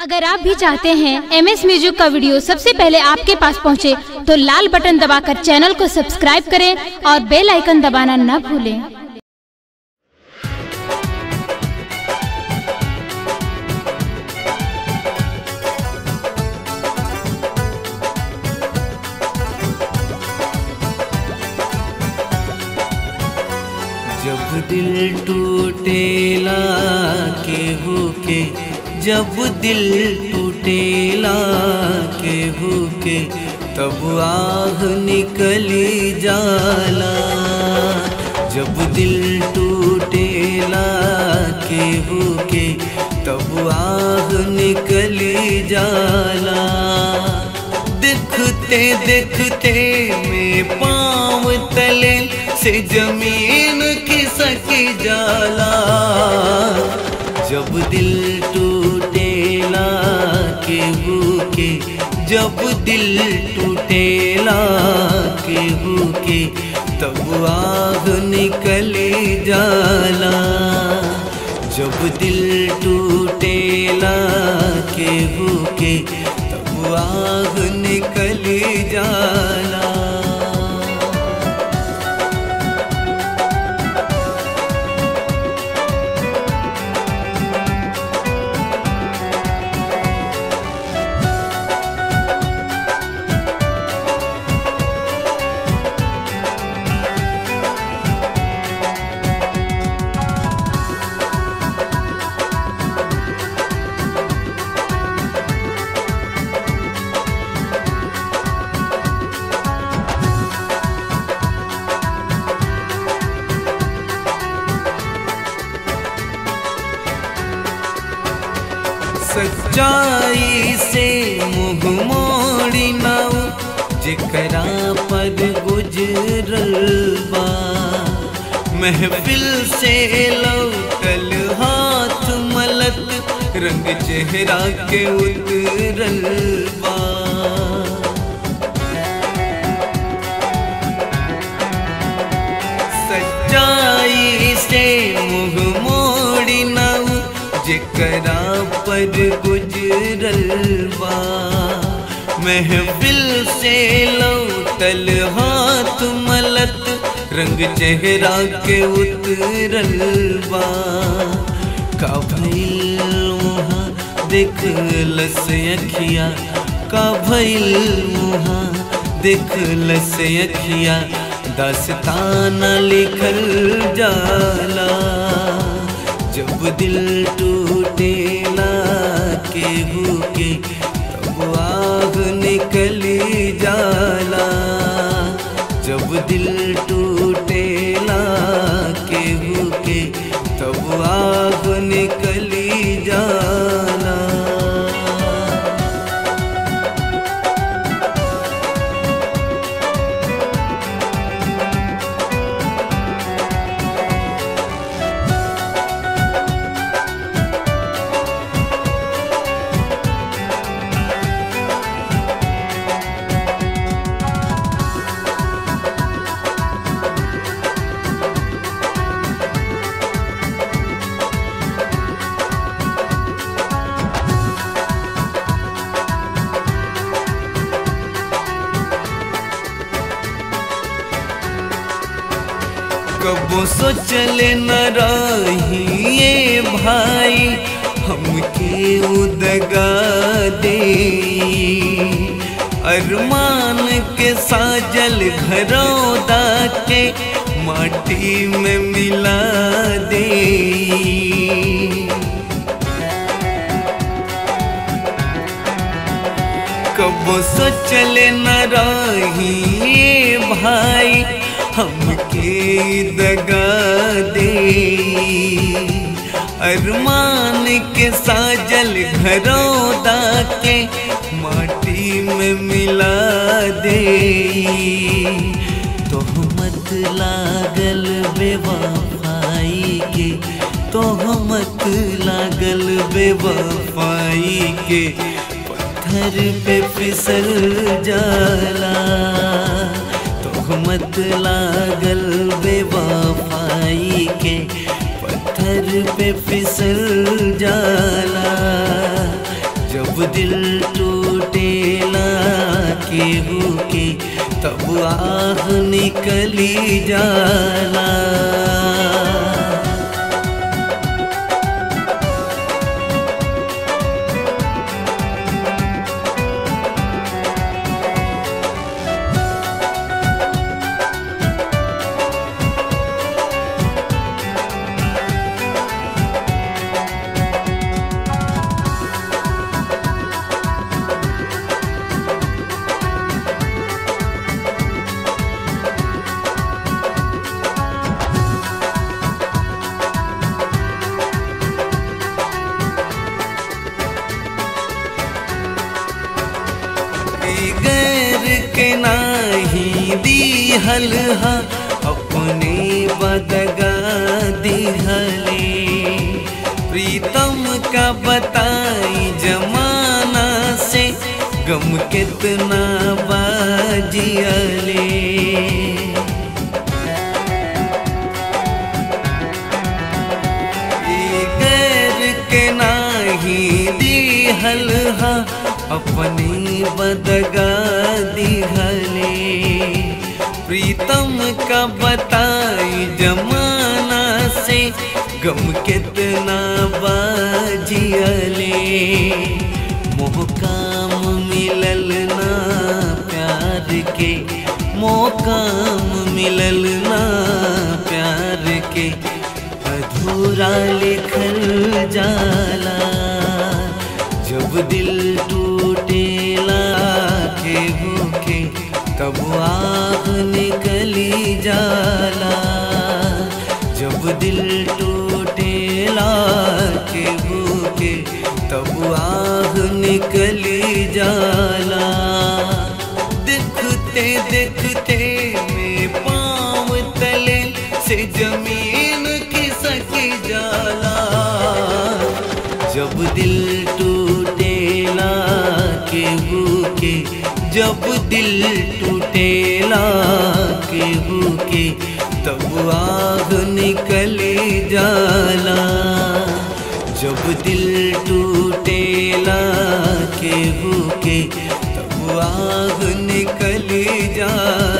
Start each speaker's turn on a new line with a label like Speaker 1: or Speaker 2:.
Speaker 1: अगर आप भी चाहते हैं एम एस म्यूजिक का वीडियो सबसे पहले आपके पास पहुंचे, तो लाल बटन दबाकर चैनल को सब्सक्राइब करें और बेल आइकन दबाना न भूलें
Speaker 2: जब दिल टूटेला केहू के जब दिल टूटेला केहू के तब आह निकली जाला जब दिल टूटेला केहू के तब आह निकली जाला देखते देखते में पाँव तले से जमीन खिसक जाला जब दिल टूटेला केहू के जब दिल टूटेला केहू के तब आग निकली जाला जब दिल टूटेला केहू के तब आग निकली जाला सच्चाई से मुँह मोड़ी नाऊ जेकरा पर गुजरल बा महफिल से लौटल हाथ मलत रंग चेहरा के उतरल बा सच्चाई से मुँह मोड़ी नाऊ जेकरा पर गुजरल बा महफिल से लौटल हाथ मलत रंग चेहरा के उतरल बा का भइल वहाँ देखलस अखिया का भइल वहाँ देखलस अखिया दास्ताना लिखल जाला जब दिल टूटेला केहू के तब आग निकली जाला जब दिल टूटेला केहू के तब आग निकली जाला कबो सोचले न रहिए भाई हमके उदगा दे अरमान के साजल घरौदा के माटी में मिला दे कबो सोचले न रहिए भाई हमके दगा दे अरमान के साजल घरौदा के माटी में मिला दे तोहमत लागल बेवफाई के तोहमत लागल बेवफाई के पत्थर पे फिसल जाला तोहमत लागल बेवफाई के पत्थर पे फिसल जाला जब दिल टूटेला केहू के तब आह निकली जाला गैर के नाही दिहल हा अपने बदगा दिहले प्रीतम का बताई जमाना से गम कितना बाजियले गैर के नाही दिहल हा अपनी बदगा दिहले प्रीतम का बताई जमाना से गम कितना बाजियले मोह काम मिलल ना प्यार के मोकाम मिलल ना प्यार के अधूरा लिखल जाला जब दिल टूटेला केहू के तब आग निकली जाला जब दिल टूटेला केहू के तब आग निकली जाला देखते देखते में पाँव तले से जमीन खिसक जाला जब दिल टूटेला केहू के जब दिल टूटेला केहू के तब आग निकले जाला जब दिल टूटेला केहू के तब आग निकले जाला